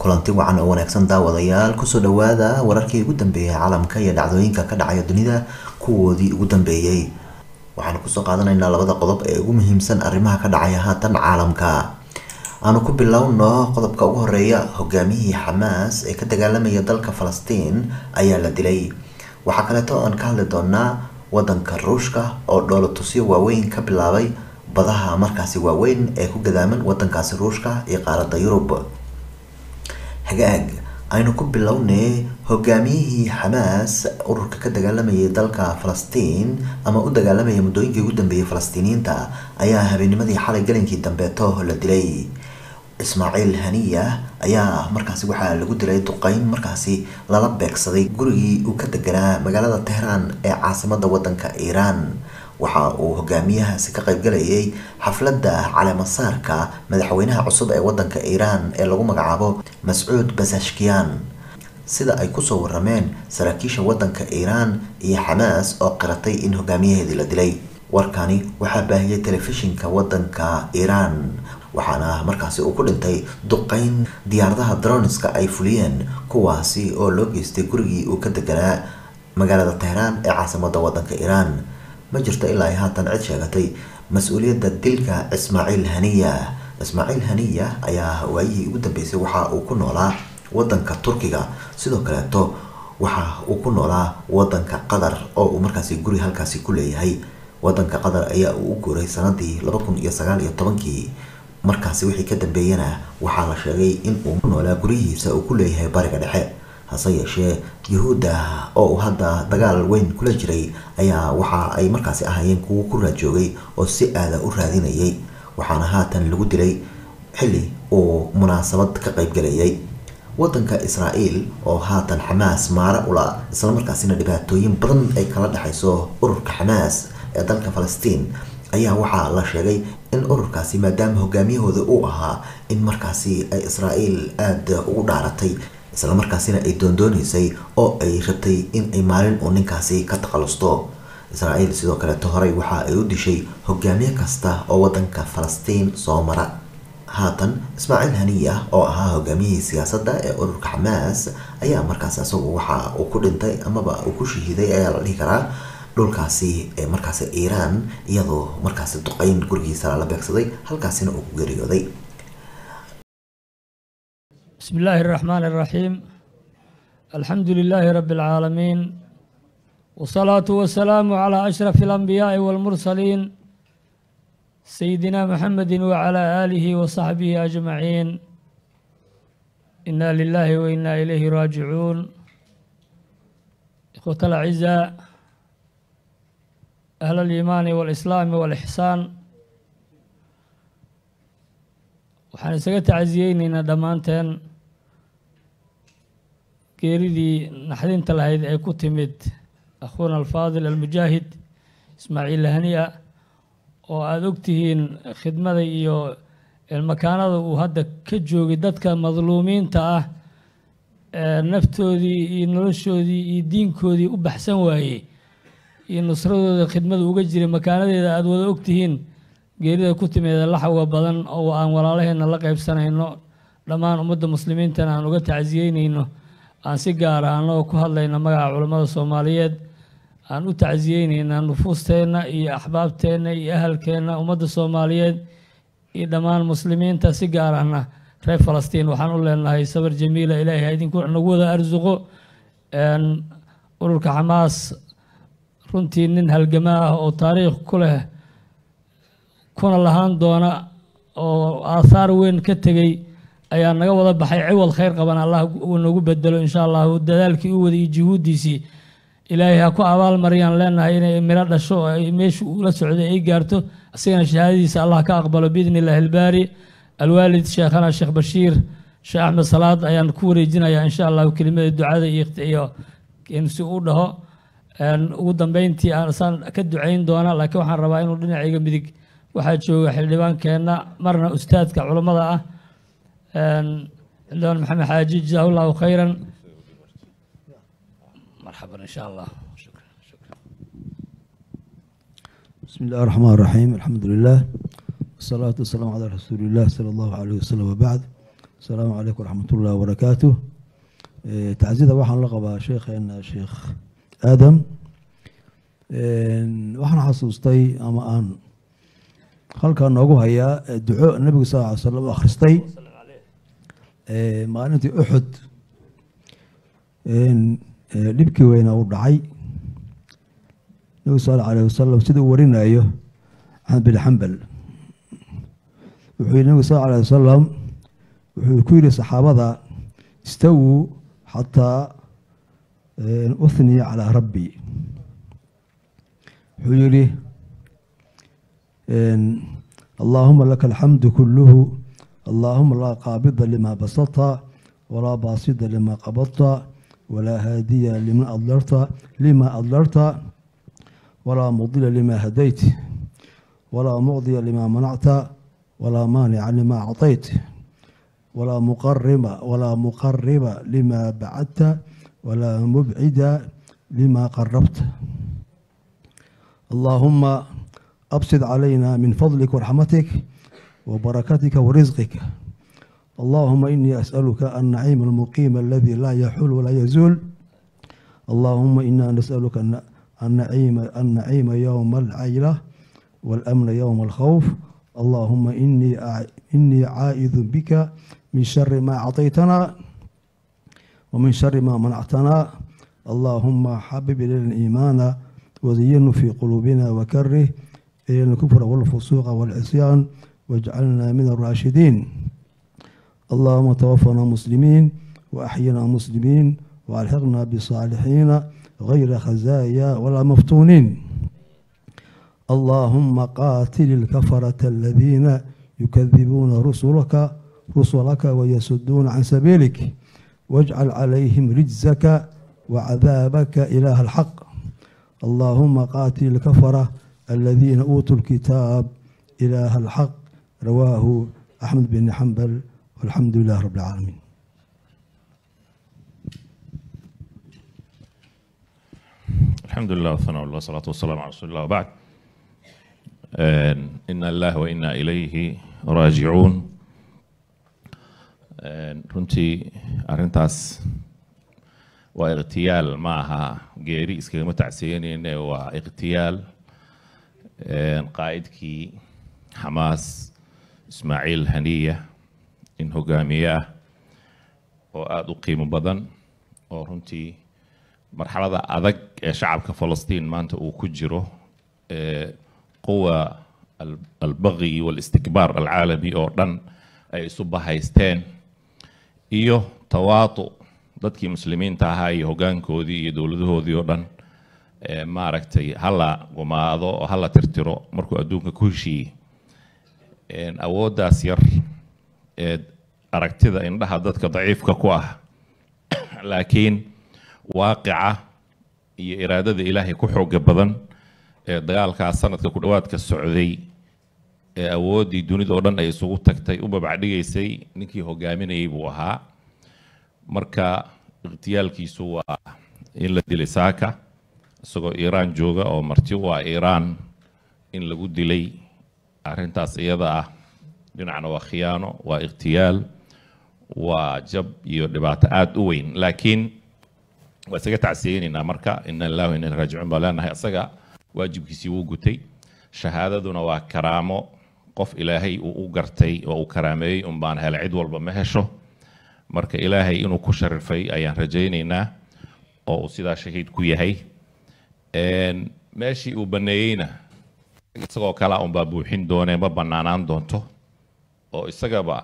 kulanti wacan oo wanaagsan daawadayaal kusoo dhawaada wararkii ugu dambeeyay caalamka iyo dhacdooyinka ka dhacaya dunida kuwoodii ugu dambeeyey waxaanu kusoo qaadanaynaa labada qodob ee ugu muhiimsan arrimaha ka dhacaya haatan caalamka aanu ku bilowno qodobka ugu horeeya hogaamiyihii xamaas ee ka dagaalamaya dalka falastiin ayaa la dilay waxaa kaleeto aan ka hadli doonaa wadanka ruushka oo dhoolatusyo waaweyn ka bilaabay badaha markaasi waaweyn ee ku gadaaman wadankaasi ruushka iyo qaaradda yurub hagaag aynu ku bilownay hogaamiyihii xamaas ururka ka dagaalamayay dalka falastiin ama u dagaalamaya muddooyinkii ugu dambeeyay falastiiniyiinta ayaa habeenimadii xalay galinkii dambeeto la dilay ismaaciil haniya ayaa markaasi waxaa lagu dilay duqeyn markaasi lala beegsaday gurigii uu ka deganaa magaalada tehraan ee caasimada wadanka iiraan waxa uu hogaamiyahaasi ka qaybgalayay xafladda caleemasaarka madaxweynaha cusub ee wadanka iiraan ee lagu magacaabo mascuud basashkiyan sida ay kusoo warameen saraakiisha wadanka iiraan iyo xamaas oo qiratay in hogaamiyaheedii la dilay warkani waxaa baahiyay telefishinka wadanka iiraan waxaana markaasi uu ku dhintay duqeyn diyaaradaha droniska ay fuliyeen kuwaasi oo loo geystay gurigii uu ka deganaa magaalada tehraan ee caasimada wadanka iiraan ma jirto ilaa ay haatan cid sheegatay mas-uuliyadda dilka ismaaciil haniya ismaaciil haniya ayaa waayihii ugu dambeysay waxa uu ku noolaa wadanka turkiga sidoo kaleeto waxa uu ku noolaa wadanka qatar oo uu markaasi guri halkaasi ku leeyahay wadanka qatar ayaa uu u guuray sanadii laba kun iyo sagaal iyo tobankii markaasi wixii ka dambeeyana waxaa la sheegay in uu ku noolaa guryihiisa uu ku leeyahay bariga dhexe hase yeeshee yuhuudda oo uu hadda dagaal weyn kula jiray ayaa waxa ay markaasi ahaayeen kuwo ku raajoogay oo si aada u raadinayay waxaana haatan lagu dilay xilli uu munaasabad ka qaybgalayay wadanka israael oo haatan xamaas maara ula islamarkaasina dhibaatooyin badan ay kala dhexayso ururka xamaas ee dalka falastiin ayaa waxaa la sheegay in ururkaasi maadaama hogaamiyahooda uu ahaa in markaasi ay israael aada ugu dhaaratay islamarkaasina ay doondooneysay oo ay rabtay in ay maalin uu ninkaasi ka takhalusto israael sidoo kaleeto horey waxa ay u dishay hogaamiye kasta oo wadanka falastiin soo mara haatan ismaaciil haniya oo ahaa hogaamiyihii siyaasadda ee ururka xamaas ayaa markaasi isagu waxa uu ku dhintay amaba uu ku shahiiday ayaa la dhihi karaa dhulkaasi ee markaasi iiraan iyadoo markaasi duqeyn gurigiisa lala beegsaday halkaasina uu ku geeriyooday بسم الله الرحمن الرحيم الحمد لله رب العالمين والصلاة والسلام على أشرف الأنبياء والمرسلين سيدنا محمد وعلى آله وصحبه أجمعين إنا لله وإنا إليه راجعون إخوة الأعزاء أهل الإيمان والإسلام والإحسان waxaan isaga tacsiyeyneynaa dhammaanteen geeridii naxdinta lahayd ee ku timid akhuuna alfaadil almujaahid ismaaciil hania oo aada ogtihiin khidmada iyo makaanada uu hadda ka joogay dadka madluumiinta ah ee naftoodii iyo noloshoodii iyo diinkoodii u baxsan waayey iyo nusradooda khidmada uga jiray makaanadeeda aada wada ogtihiin geerida ku timeeda laxawga badan oo aan walaalaheenna la qaybsanayno dhammaan ummadda muslimiintana aan uga tacsiyeyneyno aan si gaara annagoo ku hadlayna magaca culammada soomaaliyeed aan u tacsiyeyneynaa nufuusteenna iyo axbaabteenna iyo ahalkeenna ummadda soomaaliyeed iyo dhammaan muslimiinta si gaar ahna reer falastiin waxaan u leenahay sabar jamiila ilaahay idinku nagu wada arsuqo ururka xamaas runtii nin halgama ah oo taariikh ku leh kuna lahaan doona oo aathaar weyn ka tegey ayaa naga wada baxay ciwad khayr qaban allah uu nagu bedelo insha allahu dadaalkii u waday iyo juhuuddiisii ilaahay ha ku abaal mariyaan leenahay inay miro dhasho oo ay meeshu ula socday ay gaarto asigana shahaadadiisa allah ka aqbalo biidni illaahi albaari alwaalid sheekhana sheekh bashiir sheekh axmed salaad ayaan ku wareejinayaa insha allahu kelimada ducada iyo si u dhaho ugu dambeyntii aansaan ka ducayn doona laakiin waxaan rabaa inuu dhinacayga midig waxaa jooga xildhibaankeenna marna ustaadka culammada ah xildhibaan maxamed xaaji jazahu llahu khayran marxaban insha allah بسم الله الرحمن الرحيم الحمد لله والصلاة والسلام على رسول الله صلى الله عليه وسلم وبعد asalaamu calaykum waraxmat ullahi wabarakaatu tacsida waxaan la qabaa sheekheena sheekh aadam waxaan xasuustay ama aan halkaa noogu hayaa duco nabigu sal ly slam u akhristay maalintii uxud dhibkii weyna u dhacay nabigu sal alayh wasalam sida uu warinayo axmed bin xambal wuxuu yihi nabigu sal alayh wasalam wuxuu ku yihi saxaabada istawuu xataa uhniya calaa rabbi wuxuu yihi allaahuma laka alxamdu kuluhu allaahuma laa qaabida lima basata walaa baasida lima qabadta walaa haadiya lima adlarta lima adlarta walaa mudila lima hadayt walaa mucdiya lima manacta walaa maanica lima acطayt walaa muqariba walaa muqariba lima bacadta walaa mubcida lima qarabta allaahuma absid calayna min fadlik waraxmatik wabarakatika warisqika allahuma inii as'aluka annaciima almuqiima aladi laa yaxul walaa yazuul allahuma ina nas'aluka annaciima yowma alcayla waalamna yowma alkhawf allahuma inii caa'idu bika min shari ma acطaytana wamin shari ma manactana allahuma xabib ilayna iimaana waziyinu fi quluubina wakarih ilayna alkufra walfusuuqa walcisyaan wajcalna min alraashidiin allahuma tawafana muslimiin waaxyina muslimiin waalxiqna bisaalixiina gayra khazaaya walaa maftuuniin allahuma qaatili ilkafarata aladiina yukadibuuna rusulaka rusulaka wayasuduuna can sabiilik wajcal calayhim rijzaka wacadaabaka ilaaha alxaq allahuma qaatili ilkafara aladiina uutuu lkitaab ilaaha alxaq rawaahu axmed bin xambal walxamdu lilah rab alcaalamiin الحمد لله والثناء والله والصلاة والسلام على رسول الله وبعد إنا الله وإنا إليه راجعون runtii arrintaas waa ikhtiyaal ma aha geeri iskagama tacsiyanayne waa ikhtiyaal qaa'idkii xamaas ismaaciil haniya in hogaamiye ah oo aada u qiimo badan oo runtii marxalada adag ee shacabka falastiin maanta uu ku jiro quwa albaqyi walistikbaar alcaalami oo dhan ay isu bahaysteen iyo tawaatu dadkii muslimiinta ahaa iyo hoggaankoodii iyo dowladahoodii oo dhan maaragtay hala gumaado oo hala tirtiro markuu adduunka ku heshiiyey awooddaas yar ee aragtida indhaha dadka daciifka ku ah laakiin waaqica iyo iraadada ilaahay ku xooga badan ee dagaalkaas sanadka ku dhowaadka socday ee awooddii dunida oo dhan ay isugu tagtay u babacdhigaysay ninkii hogaaminayay buu ahaa marka ikhtiyaalkiisu waa in la dilay saaka isagoo iiraan jooga oo marti u ah iiraan in lagu dilay arrintaas iyada ah dhinacna waa khiyaano waa ikhtiyaal waa jab iyo dhibaato aada u weyn laakiin waa isaga tacsiyeynaynaa marka ina lillahi wa inna raajicuun baa leenahay isaga waajibkiisii wuu gutay shahaadaduna waa karaamo qof ilaahay uu u gartay oo uu karaameeyey un baan hele cid walba ma hesho marka ilaahay inuu ku sharifay ayaan rajaynaynaa oo uu sidaa shahiid ku yahay meeshii uu baneeyeyna isagoo kalea unbaa buuxin doonee ma banaanaan doonto oo isagaba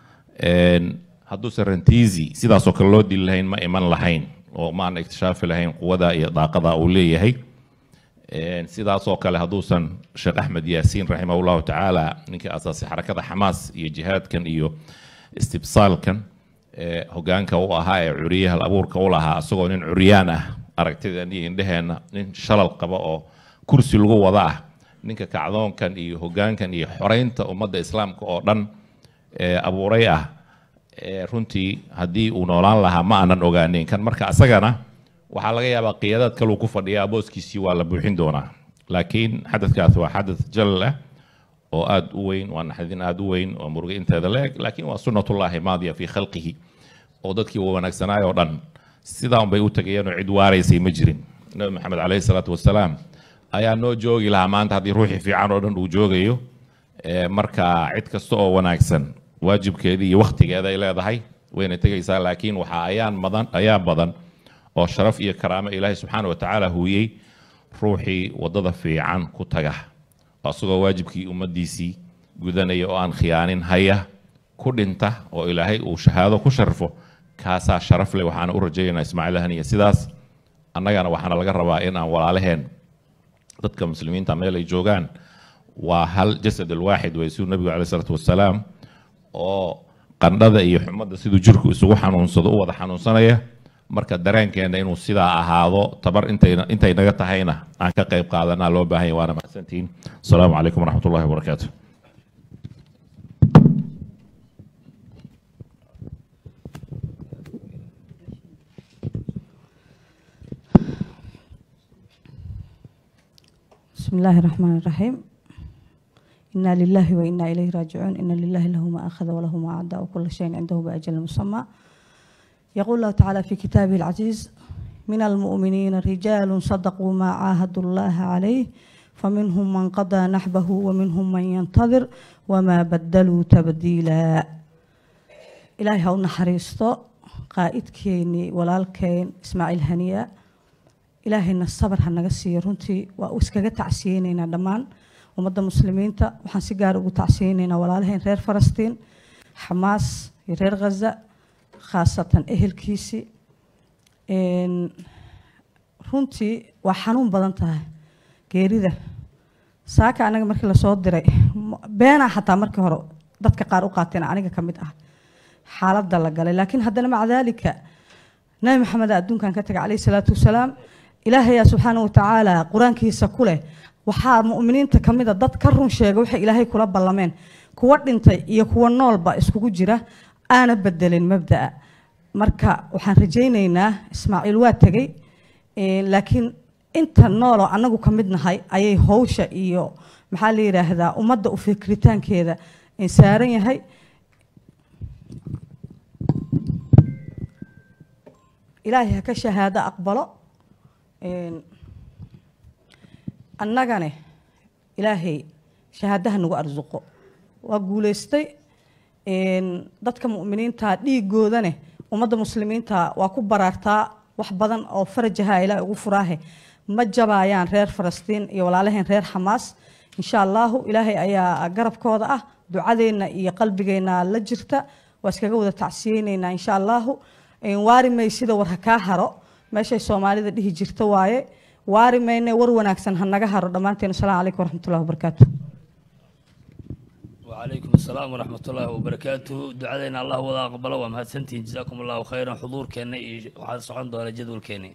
hadduusan rantiisi sidaasoo kale loo dili lahayn ma iman lahayn oo maana ikhtishaafi lahayn quwada iyo daaqada uu leeyahay sidaasoo kale hadduusan sheekh axmed yaasiin raximah llahu tacaala ninkii asaasay xarakada xamaas iyo jihaadkan iyo istibsaalkan hogaanka u ahaa ee curiyaha abuurka u lahaa isagoo nin curyaan ah aragtidan iyo indheheenna nin shalal qaba oo kursi lagu wada ah ninka kacdoonkan iyo hogaankan iyo xoreynta ummadda islaamka oo dhan abuuray ah runtii haddii uu noolaan lahaa ma aanan ogaaneyn kan marka isagana waxaa laga yaabaa qiyaadaad kaluu ku fadhiyaa booskiisii waa la buuxin doonaa laakiin xadadkaas waa xadad jalal ah oo aada u weyn waa naxdin aada u weyn oo muruga inteeda la-eg laakiin waa sunnatullaahi maadiya fii khalqihi oo dadkii wanaagsanaay oo dhan sidaan bay u tagayeen oo cid waaraysay ma jirin nabi maxamed caleyhi salaatu wasalaam ayaa noo joogi lahaa maanta haddii ruuxii fiican oo dhan uu joogayo marka cid kasta oo wanaagsan waajibkeedii iyo wakhtigeeda ay leedahay wayna tegaysaa laakiin waxaa ayaan badan ayaa badan oo sharaf iyo karaamo ilaahay subxaana wa tacaala huuyey ruuxii waddada fiican ku taga asagoo waajibkii ummaddiisii gudanaya oo aan khiyaanin haya ku dhinta oo ilaahay uu shahaado ku sharfo kaasaa sharaf leh waxaana u rajaynaynaa ismaaciil haniya sidaas annagana waxaana laga rabaa in aan walaalaheen dadka muslimiinta meel ay joogaan waa hal jasad alwaaxid way siduu nabigu caleyh isalaatu wasalaam oo qandhada iyo xumadda siduu jirku isugu xanuunsado u wada xanuunsanaya marka dareenkeena inuu sidaa ahaado tabar intayna intay naga tahayna aan ka qayb qaadanaa loo baahan yahy waana mahadsantihiin asalaamu calaykum waraxmat ullahi wabarakaatu بسم الله الرحمن الرحيم إنا لله وإنا إليه راجعون إن لله له ما أخذ وله ما أعطى وكل شيء عنده بأجل مسمى يقول الله تعالى في كتابه العزيز من المؤمنين رجال صدقوا ما عاهدوا الله عليه فمنهم من قضى نحبه ومنهم من ينتظر وما بدلوا تبديلا إلهي هو نحريستو قائد كيني ولالكين إسماعيل هنيه ilaahayna sabar ha naga siiyo runtii waa u iskaga tacsiyeyneynaa dhammaan ummadda muslimiinta waxaan si gaar ugu tacsiyeyneynaa walaalaheen reer falastiin xamaas iyo reer khaza khaasatan ehelkiisii runtii waa xanuun badan tahay geerida saaka anaga markii lasoo diray beenaa xataa markii hore dadka qaar u qaateen aniga ka mid ah xaaladda la galay laakiin haddana maca daalika nabi maxamed adduunkan ka tagay caleyhi salaatu wasalaam ilaahayaa subxaana watacaala qur-aankiisa ku leh waxaa muminiinta ka mida dad ka run sheega waxay ilaahay kula ballameen kuwa dhintay iyo kuwa noolba iskugu jira aana bedelin mabdaa marka waxaan rajaynaynaa ismaaciil waa tegey laakiin inta nooloo annagu ka mid nahay ayay howsha iyo maxaa la yidhaahdaa ummadda u fikritaankeeda saaran yahay ilaahay ha ka shahaado aqbalo annagane ilaahay shahaadaha nagu arsuqo waa guulaystay dadka mu'miniinta dhiigoodane ummadda muslimiinta waa ku baraartaa wax badan oo farajaha ilaahay ugu furaahe ma jabaayaan reer falastiin iyo walaalaheen reer xamaas insha allahu ilaahay ayaa garabkooda ah ducadeenna iyo qalbigeenna la jirta waa iskaga wada tacsiyeyneynaa insha allahu waari may sida war ha kaa haro meeshay soomaalida dhihi jirta waaye waari mayne war wanaagsan ha naga haro dhammaanteen asalaamu calaykum waraxmatullahi wabarakaatu وعليكم السلام ورحمة الله وبركاته دعادنا الله ولا أقبله وما هتسنتين جزاكم الله خيرا حضور كان وحد صحن دولة جدول كاني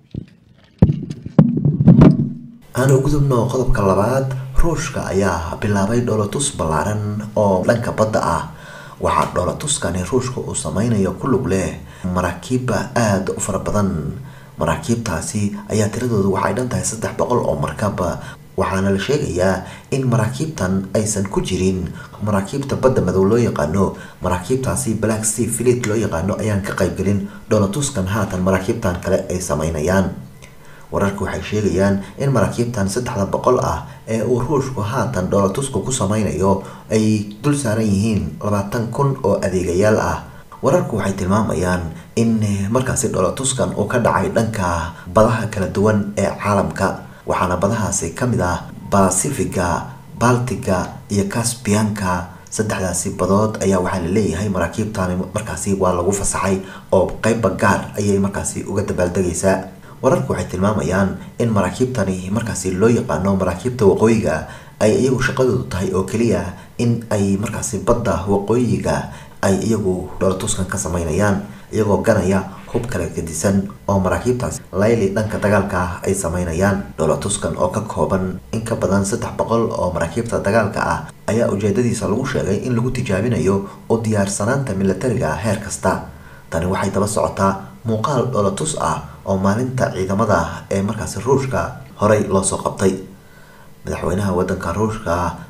aan u gudubno qodobka labaad ruushka ayaa bilaabay dhoolatus ballaaran oo dhanka badda ah waxaa dhoolatuskani ruushka uu sameynayo ku lug leh maraakiibba aada u fara badan maraakiibtaasi ayaa tiradoodu waxay dhan tahay saddex boqol oo markaba waxaana la sheegayaa in maraakiibtan aysan ku jirin maraakiibta badda madow loo yaqaano maraakiibtaasi black sea fleet loo yaqaano ayaan ka qaybgelin dhoolatuskan haatan maraakiibtan kale ay sameynayaan wararka waxay sheegayaan in maraakiibtan saddexda boqol ah ee uu ruushku haatan dhoolatusku ku sameynayo ay dul saaran yihiin labaatan kun oo adeegayaal ah wararku waxay tilmaamayaan in markaasi dhoolatuskan uu ka dhacay dhanka badaha kala duwan ee caalamka waxaana badahaasi ka mid ah basifiga baltiga iyo casbianka saddexdaasi badood ayaa waxaa la leeyahay maraakiibtani markaasi waa lagu fasaxay oo qeybba gaar ayay markaasi uga dabaaldegaysaa wararku waxay tilmaamayaan in maraakiibtani markaasi loo yaqaano maraakiibta waqooyiga ay iyagu shaqadoodu tahay oo keliya in ay markaasi badda waqooyiga ay iyagu dhoolatuskan ka sameynayaan iyagoo ganaya hub kala gedisan oo maraakiibtaasi layli dhanka dagaalka ah ay sameynayaan dhoolatuskan oo ka kooban in ka badan saddex boqol oo maraakiibta dagaalka ah ayaa ujeedadiisa lagu sheegay in lagu tijaabinayo u diyaarsanaanta milatariga heer kasta tani waxay daba socotaa muuqaal dhoolatus ah oo maalinta ciidamada ee markaasi ruushka horey loosoo qabtay madaxweynaha wadanka ruushka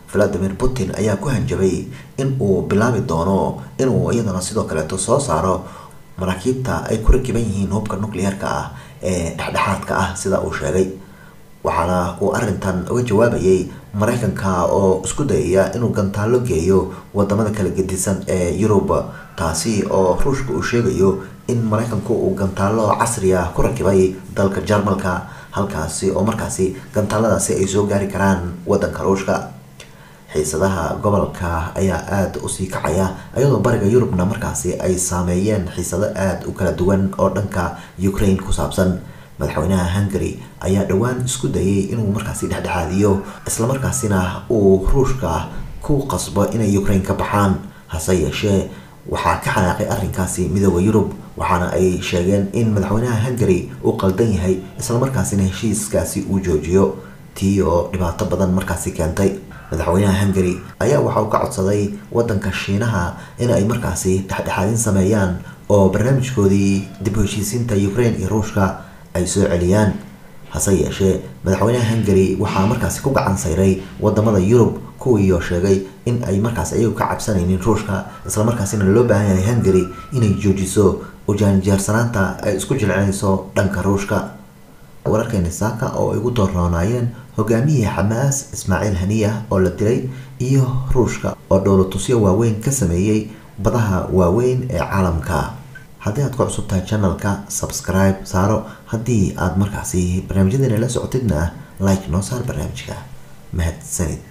valadimir putin ayaa ku hanjabay in uu bilaabi doono inuu iyadana sidoo kaleeto soo saaro maraakiibta ay ku rakiban yihiin hubka nucleer-ka ah ee dhexdhexaadka ah sida uu sheegay waxaana uu arintan uga jawaabayay mareykanka oo isku dayaya inuu gantaalo geeyo wadamada kala gedisan ee yurub taasi oo ruushka uu sheegayo in mareykanku uu gantaalo casri ah ku rakibay dalka jarmalka halkaasi oo markaasi gantaaladaasi ay soo gaari karaan wadanka ruushka xiisadaha gobolka ayaa aada usii kacaya iyadoo bariga yurubna markaasi ay saameeyeen xiisado aada u kala duwan oo dhanka ukraine ku saabsan madaxweynaha hungary ayaa dhowaan isku dayay inuu markaasi dhexdhexaadiyo islamarkaasina uu ruushka ku qasbo inay ukraine ka baxaan hase yeeshee waxaa ka xanaaqay arrinkaasi midooda yurub waxaana ay sheegeen in madaxweynaha hungary uu qaldan yahay islamarkaasina heshiiskaasi uu joojiyo tii oo dhibaato badan markaasi keentay madaxweynaha hungary ayaa waxa uu ka codsaday wadanka shiinaha in ay markaasi dhexdhexaadin sameeyaan oo barnaamijkoodii dib u heshiisiinta ukraine iyo ruushka ay soo celiyaan hase yeeshee madaxweynaha hungary waxaa markaasi ku gacan sayray wadamada yurub kuwiioo sheegay in ay markaas ayagu ka cabsanaynin ruushka islamarkaasina loo baahan yahay hungary inay joojiso ujaanjaarsanaanta ay isku jilcinayso dhanka ruushka wararkeeni saaka oo ay ugu doorroonaayeen hogaamiyihii xamaas ismaaciil haniya oo la dilay iyo ruushka oo dhowlatusyo waaweyn ka sameeyey badaha waaweyn ee caalamka haddii aad ku cusub tahay channelka subscribe saaro haddii aad markaasi barnaamijyadeena la socotidna like noo saar barnaamijka mahadsanid